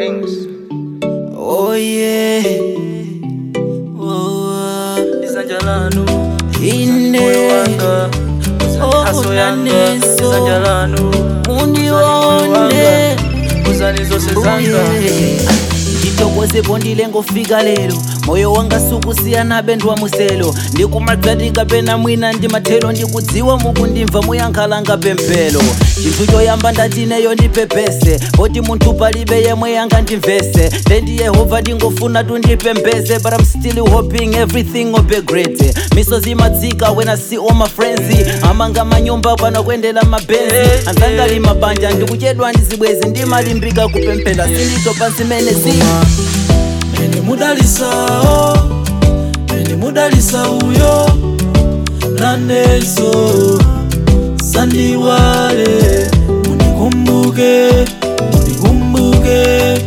Kings. Oh yeah. Oh, Isanja lanu. ine. Moyo wanga. Oh, Haso yanga. unaneso. Isanja lanu. Undione. Uzani zose Oh, zanga. yeah. nditokozepo ndile ngofika lero moyo wanga sukusiyana bendwa muselo ndikumadzatika pena mwina ndi mathelo ndikudziwa mukundimva muyankhalanga pemphero chinthu choyamba ndatineyo ndipepese poti munthu palibe yemwe yangandimvese tendi yehova ndingofuna tundipembeze but i'm still hoping everything will be great misozi imadzika when i see all my friends amanga manyumba pano kuendera mabenzi anzangali mabanja ndikuchedwa ndizibwezi ndimalimbika kupemphera sinditopa zimene zima Mene mudalisao Mene mudalisa uyo Naneso Sandiwale Munikumbuke Munikumbuke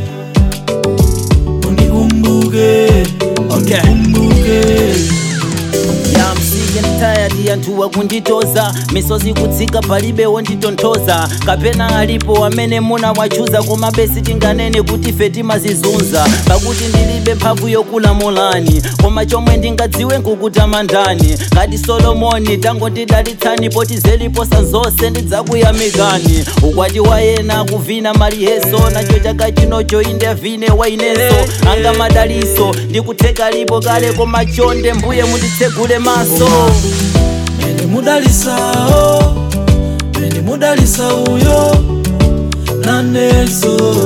Munikumbuke Okay. Munikumbuke Yeah, I'm sick and tired anthu wakunditoza misozi kutsika palibe wonditonthoza kapena alipo amene muna wachuza koma besi tinganene kuti fe timazizunza pakuti ndilibe mphamvu yokulamulani koma chomwe ndingadziwe nkukutamandani ngati solomoni tangondidalitsani poti zeliposa zonse ndidzakuyamikani ukwati wa ena kuvina maliyeso nacho chaka chinocho inde vine waineso anga madaliso ndikutheka lipo kale koma chonde mbuye munditsegule maso Mene mudalisao Mene mudalisa uyo Naneso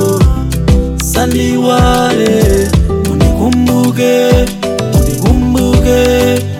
Sandiwale Munikumbuke Munikumbuke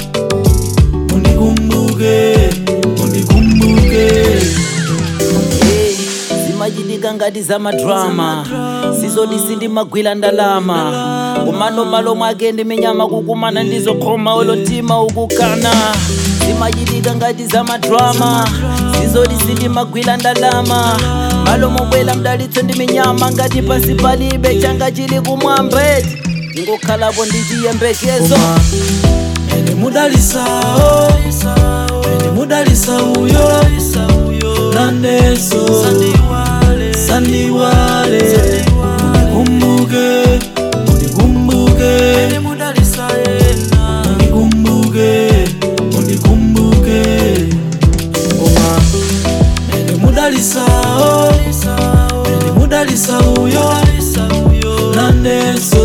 Munikumbuke Munikumbuke Hey, zimachitika ngati za madrama sizodisi ndimagwira ndalama kumano malo mwake ndi minyama kukumana ndizokhoma olotima ukukana zimachitika ngati za madrama sizodisi ndimagwira ndalama malo mobwela mdalitso ndi minyama ngati pansi palibe changa chili kumwambeti ndingokhalapo ndi chiyembekezo Mene mudalisao Mene mudalisa uyo Naneso Sandiwale Munikumbuke Munikumbuke Munikumbuke Munikumbuke Oma Mene mudalisao Mene mudalisa uyo Naneso